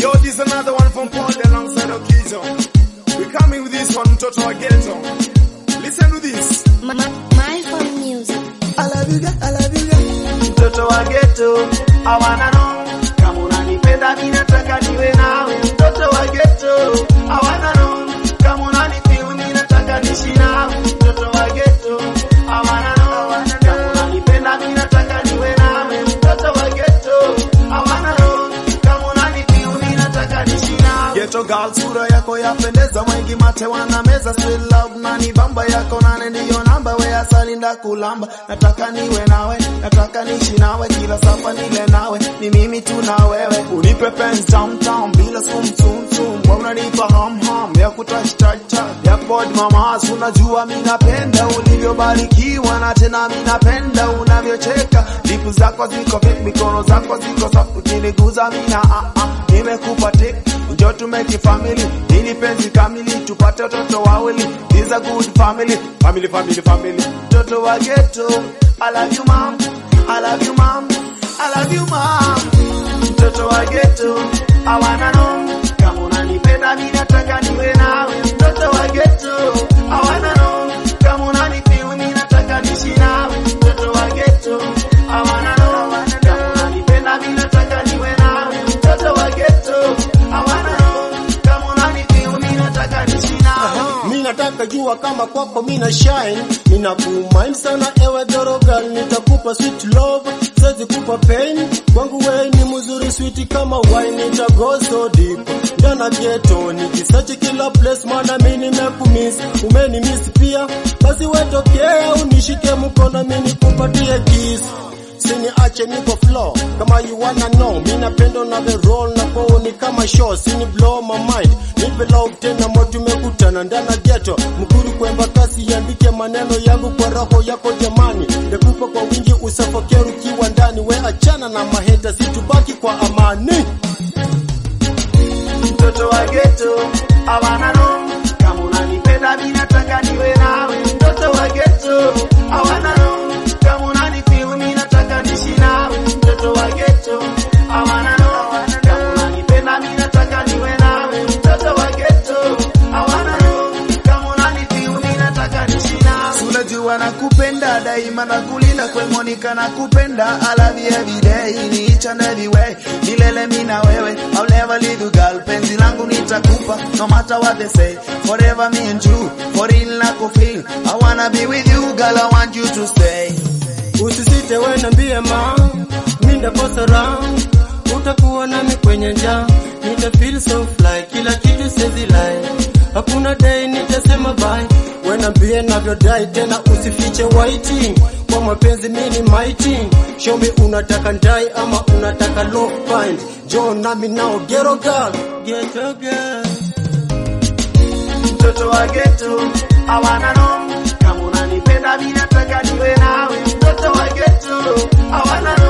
Yo, this another one from Paul alongside Okizo. We coming with this one, mtoto wa ghetto. Listen to this. My, my phone music. I love you girl, I love you girl. mtoto wa geto hawana no kama unanipenda mi nataka niwe nawe mtoto wa geto hawana no kama unanifeel mi nataka nishi nawe mtoto wa geto hawana no kama unanipenda mi nataka niwe nawe mtoto wa geto hawana no kama unanifeel mi nataka nishi nawe Ghetto girl, sura yako yapendeza, wengi mate wana meza, sweet love na ni bamba yako nane ndiyo namba, we asali kulamba, nataka niwe nawe, nataka nishi nawe, kila safa nile nawe, ni mimi tu na wewe, unipe penzi tam tam bila sum sum sum, wewe unanipa ham ham ya kutouch touch touch, ya body mama, unajua mimi napenda ulivyobarikiwa, na tena mimi napenda unavyocheka, lipu zako ziko fit, mikono zako ziko soft, ukiniguza mimi na ah ah, nimekupa tick Njoo tumeke family, ili penzi kamili, tupate watoto wawili. This a good family, family, family, family. mtoto wa geto I love you mom I love you mom I love you mom mtoto wa geto hawana no kama unanipenda mi nataka niwe nawe mtoto wa geto hawana no kama unanifeel mi nataka nishi nawe mtoto wa geto hawana no kama unanipenda mi nataka niwe nawe mtoto wa geto hawana no kama unanifeel mi nataka nishi nawe Mi nataka jua kama kwako mina shine, ninakumind sana ewe dorogal, nitakupa sweet love, siwezi kupa pain. Kwangu we ni mzuri sweet kama wine, nitago so deep ndana ghetto, nikisearch kila place, maana mi nimekumiss, umenimiss pia, basi wetokea unishike mkono, mi nikupatie kiss Siniache niko flow kama you wanna know, mi napenda na the roll na kwao ni kama show, sini blow my mind, nipe love tena mo tumekutana ndana ghetto, mkuru kwemba kasi yandike maneno yangu kwa roho yako jamani, nikupa kwa wingi usafokee ukiwa ndani, we achana na maheta, situbaki kwa amani. mtoto wa geto hawana no kama unanipenda mi nataka niwe nawe mtoto wa geto hawana no kama unanifeel mi nataka nishi nawe mtoto wa geto hawana no kama unanipenda mi nataka niwe nawe mtoto wa geto hawana no kama unanifeel mi nataka nishi nawe Unajua nakupenda daima na kulinda kwe Monica nakupenda I love you every day in each and every way milele mimi na wewe I'll never leave you girl penzi langu nitakupa no matter what they say forever me and you for real na feel I wanna be with you girl I want you to stay Usisite we niambie ma, mi ndakosa raha, utakuwa nami kwenye njaa, nita feel so fly, kila kitu sezi lie, hakuna day nitasema bye, we niambie navyodai tena, usifiche waiting, kwa mapenzi mi ni mighty, show me unataka ndai ama unataka low find, Joe nami nao ghetto girl, ghetto girl. mtoto wa geto hawana no kama unanipenda mi nataka niwe nawe mtoto wa geto hawana no